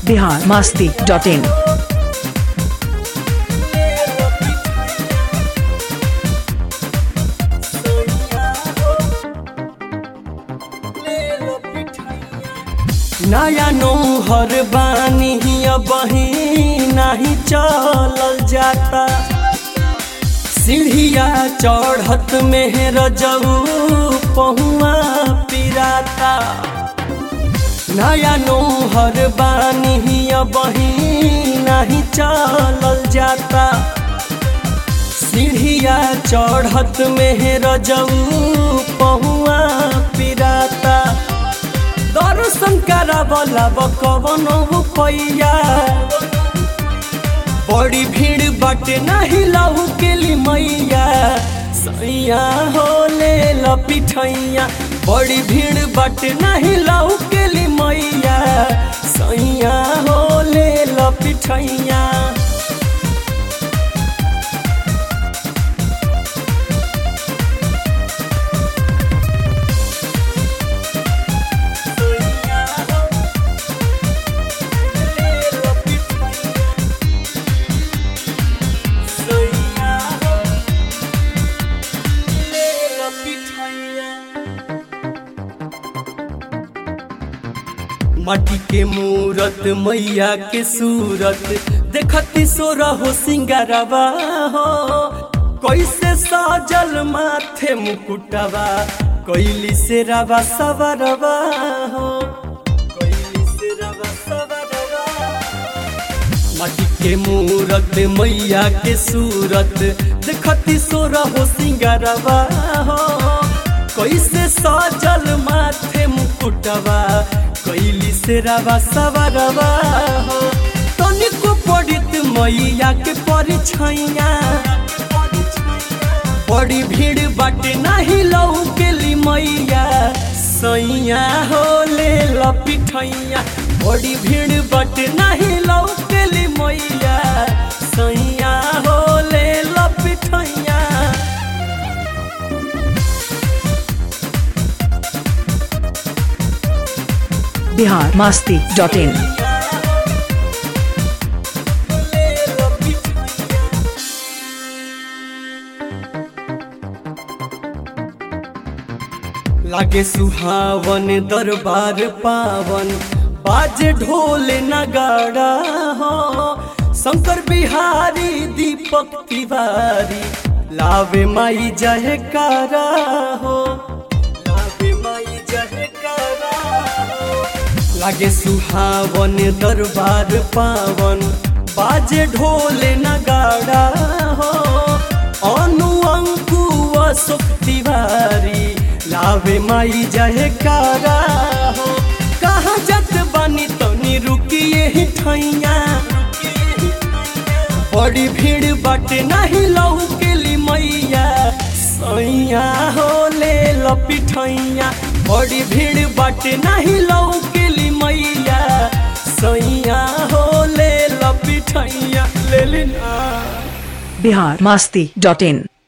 Bihar Masti dot इन नया नौहर बानी बही नहीं चलल जाता सीढ़िया चढ़त में रजऊ पहुआ पिराता नया नौहर बानी बही नहीं चलल जाता सीढ़िया चढ़त में रजऊ पहुआ पिराता दर्शन करावला कवन पैया बड़ी भीड़ बाटे नहीं लहू के ली मैया सैया हो ले लपिठैया बड़ी भीड़ बाटे नहीं लहू के ली मैया सैया हो ले लपिठैया माटी के मूरत मैया के सूरत देखती सोरा हो सिंगारवा हो कैसे साजल माथे मुकुटवा कैली से रवा सवरवा हो कैली से रवा सवरवा माटी के मूरत मैया के सूरत देखती सोरा हो सिंगारवा हो कैसे साजल माथे मुकुटवा कैली से रवा सवरवा हो तनिको पड़ित मैया के परिछैया बड़ी भीड़ बाटे नहीं लऊ के ली मैया सैया हो ले लपिठैया बड़ी भीड़ बाटे नहीं लऊ के ली मैया सैया हो ले लपिठैया बिहार मास्ती डॉट इन लागे सुहावन दरबार पावन बाजे ढोल नगाड़ा हो शंकर बिहारी दीपक तिवारी लावे माई जयकारा हो लावे माई जयकारा हो लागे सुहावन दरबार पावन बाजे ढोल नगाड़ा हो अनु अंकु अशोक तिवारी लावे माई जयकारा हो कहाँ जत बानी तनी रुकिए ही ठैया बड़ी भीड़ बाटे नहीं लहू के ली मैया सैया हो ले लपिठैया बड़ी भीड़ बाटे नहीं लहू के ली मैया सैया हो ले लपिठैया ले लेना बिहार मास्ती डॉट इन